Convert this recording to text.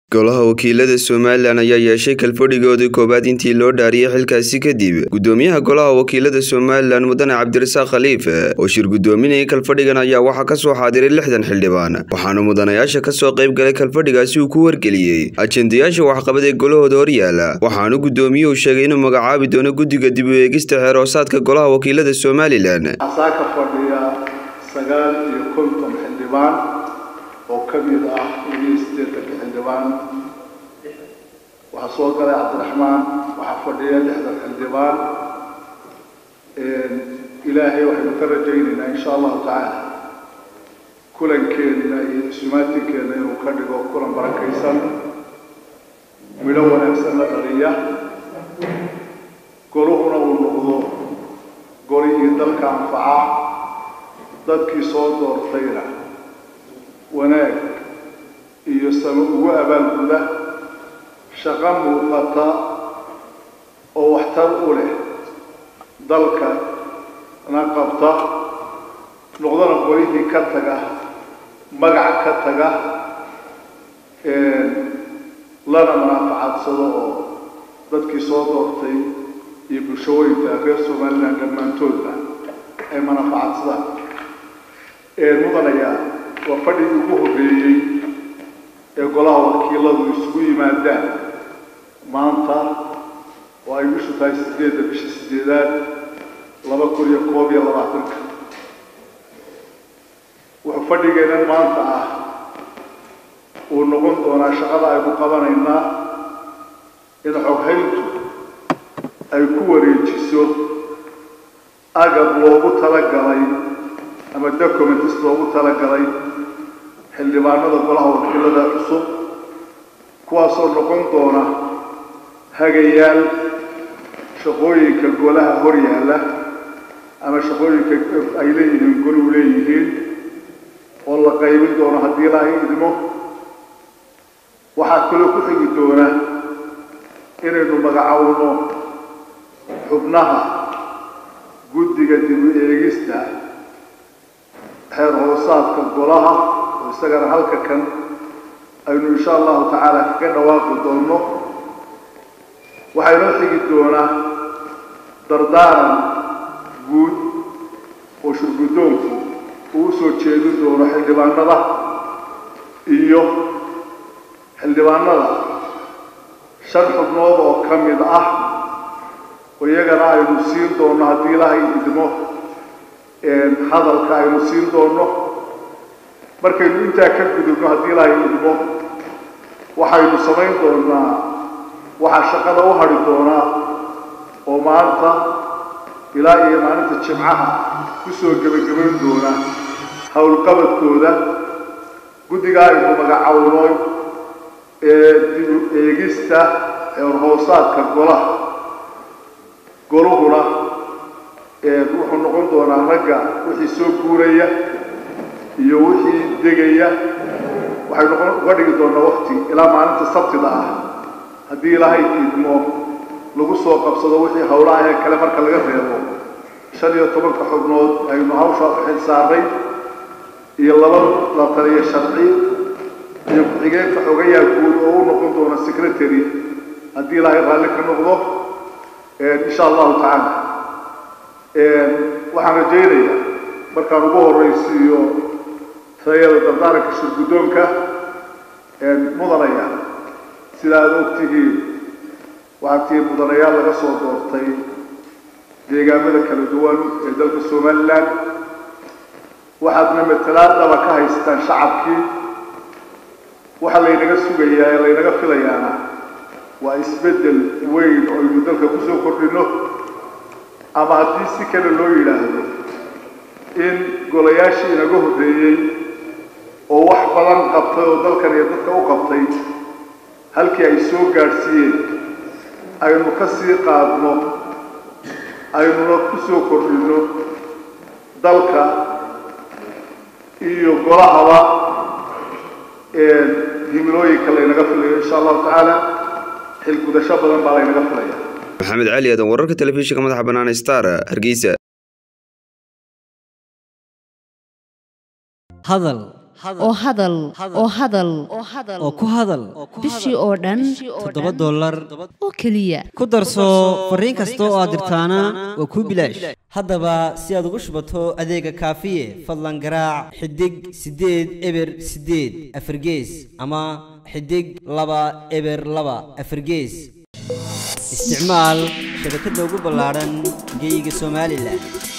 golaha wakiilada somalilan ayaa yeeshay kalfadhigoodii koowaad intii loo dhaariyey xilkaasi kadib gudoomiyaha golaha wakiilada somalilan mudane cabdirasaaq khaliif oo shir gudoominayay kalfadhigan ayaa waxaa kasoo xaadiray lixdan xildhibaan waxaana mudanayaasha kasoo qayb galay kalfadhigaasi uu ku wargeliyey ajendayaasha waxqabad ee golahooda horyaala waxaana gudoomiyuhu sheegay inuu magacaabi doono guddiga dib u eegista xeeroosaadka golaha wakiilada somalilan waxaa ka fadhiya sagaal iyo konton xildhibaan oo ka mid ah iyo siddeetanka xildhibaan waxaa soo galay cabdiraxmaan waxaa fadhiya lixdan xildhibaan ilaahay waxaynu ka rajaynaynaa insha allahu tacaala kulankeenna iyo isumaatinkeena inuu ka dhigo kulan barakaysan midho wanaagsan la dhaliya goluhuna uu noqdo golihii dalka anfaca dadkii soo doortayna wanaag iyo samo ugu abaalguda shaqo muuqata oo waxtar u leh dalka na qabta noqdana qolihii ka taga magac ka taga lana manaafacadsado oo dadkii soo doortay iyo bulshooyinka reer somalilan dhammaantoodba ay manafacadsadaan mudanayaa waa fadhigii ugu horreeyey ee golaha wakiiladu isugu yimaadaan maanta oo ay bishu tahay sideedda bisha sideedaad laba kun iyo koob iyo labaatanka wuxuu fadhigeennan maanta ah uu noqon doonaa shaqada aynu qabanaynaa in xoghayntu ay ku wareejiso agab loogu talagalay ama documents loogu talagalay xildhibaanada golaha wakiilada cusub kuwaasoo noqon doona hagayaal shaqooyinka golaha hor yaalla ama shaqooyinka ay leeyihiin goluhu leeyihiin oo la qaybin doono haddii ilaahay idmo waxaa kaloo ku xigi doona inaynu magacowno xubnaha guddiga dib u eegista xeer hoosaadka golaha oo isagana halka kan aynu insha allahu tacaala kaga dhawaaqi doonno waxaa inoo xigi doonaa dardaaran guud oo shurguddoonku uu usoo jeedin doono xildhibaanada iyo xildhibaanada shan xubnood oo ka mid ah oo iyagana aynu siin doonno haddii ilaahay idmo hadalka aynu siin doonno markaynu intaa ka gudubno haddii ilaahay idmo waxaynu samayn doonaa waxaa shaqada u hadhi doonaa oo maanta ilaa iyo maalinta jimcaha kusoo gebagabayn doona howlqabadkooda guddigaa aynu magacowno ee dib u eegista xeerhoosaadka golaha goluhuna wuxuu noqon doonaa ragga wixii soo guuraya iyo wixii degaya waxay noqon uga dhigi doonaa wakti ilaa maalinta sabtida ah haddii ilaahay idmo lagu soo qabsado wixii howlaha ee kale marka laga reebo shan iyo tobanka xubnood aynu hawsha xil saaray iyo laba la taliya sharci iyo ku-xigeenka xogayaa guud oo u noqon doona secretary haddii ilaahay raalli ka noqdo insha allahu tacaala waxaan rajaynaya markaan ugu horraysiiyo tayada dardaaranka shirguddoonka mudanaya sida aada og tihiin waxaa tihiin mudanayaal laga soo doortay deegaamada kala duwan ee dalka somalilan waxaadna matalaad dhaba ka haystaan shacabkii waxaa laynaga sugayaa ee laynaga filayaana waa isbeddel weyn oo aynu dalka kusoo kordhino ama haddii si kale loo yidhaahdo in golayaashii inaga horreeyey oo wax badan qabtay oo dalkan iyo dadka u qabtay halkii ay soo gaadhsiiyeen aynu ka sii qaadno aynuna ku soo kordhino dalka iyo golahaba himilooyinka laynaga filayo insha allahu tacaala xilgudasho badan baa laynaga filaya maxamed cali aadan wararka telefishinka madaxa bannaan star hargeysa hadal oo hadal oo hadal oo ku hadal bishii oo dhan toddoba dollar oo keliya ku darso fariin kasta oo aad dirtaana waa kuu bilaash haddaba si aad ugu shubato adeega kaafiye fadlan garaac xidig siddeed eber siddeed afargees ama xidig laba eber laba afargees isticmaal shabakadda ugu ballaadhan geyga somalilan